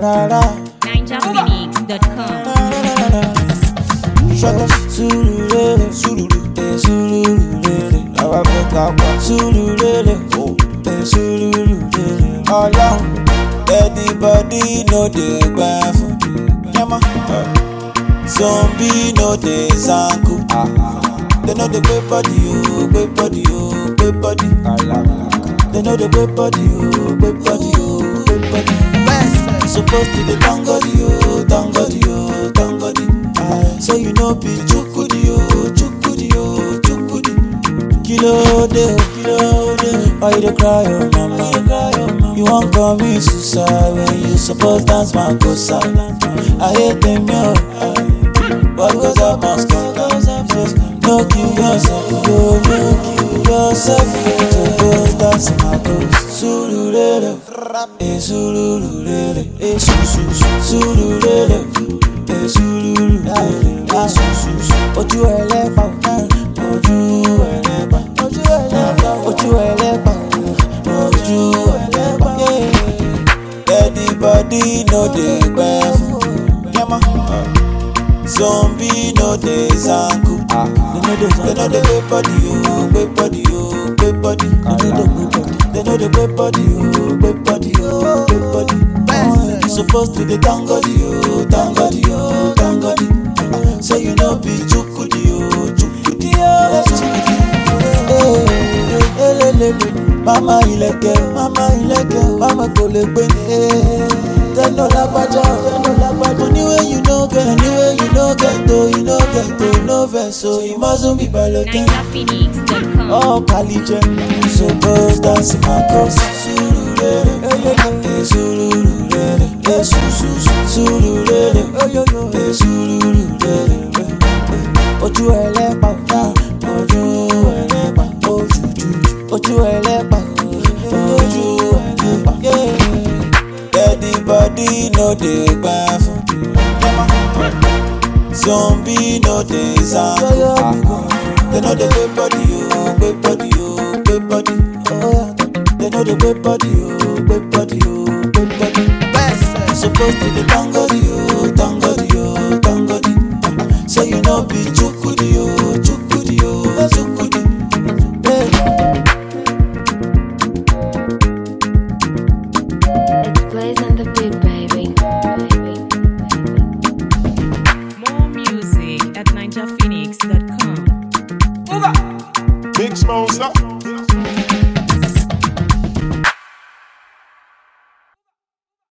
Parara. NinjaPhoenix.com. Shut up, Sululele, Sululu, eh, Sululele. Àwa fẹ́ ká pa Sululele, oh, eh, Sululele. Ọlọ́run, everybody no dey gbà fún. Yẹ́mọ́, zombie no dey zanku. They no dey gbé body o, gbé body o, gbé body. They no dey gbé body o, gbé body o, gbé body. Supposed to dey thank God o, thank God o, thank God. So you know be chukudi o, chukudi o, chukudi. Kilo de o, kilo de. Why you dey cry o, mama? You cry o, mama. You wan commit suicide when you suppose dance makosa. I hate them yo. What goes up must come. No kill yourself, yo, no kill yourself. To go dance makosa. Sululele, eh sululele, eh su su su. Sululele, eh sululele, ah su su su. Ojú ẹlẹ́pà, ojú ẹlẹ́pà, ojú ẹlẹ́pà, ojú ẹlẹ́pà, ojú ẹlẹ́pà. Everybody no dey gbẹ fún. Yẹ́mọ́. Zombie no dey zanku. They no dey gbé body o, gbé body o, gbé body. They no dey gbé body o, gbé body o, gbé body. You suppose to dey thank God o, thank God o, thank God. So you no be chukudi o, chukudi o, chukudi. Eh, elelele. Mama ilẹ̀kẹ̀, mama ilẹ̀kẹ̀, mama kò lè gbé ní. Tẹ́lọ̀ lágbájá, tẹ́lọ̀ lágbájá. Money wey you no get, money wey you no get o, you no get o, no vex o, you mustn't be balotẹ́. NinjaPhoenix.com. Oh, Kaliche, suppose dance my cause. Sululele, eh, sululele, eh, su su su, sululele, eh, sululele, eh, eh. Ojú ẹlẹ́pà, ah, ojú ẹlẹ́pà, ojú ju, ojú ẹlẹ́pà, ojú ẹlẹ́pà. Everybody no dey gbà fún. Zombie no dey zanku. They know the gbé body o, gbé body o, gbé body. They know the gbé body o, gbé body o, gbé body. You suppose to dey thank God o, thank God o, thank God. So you no be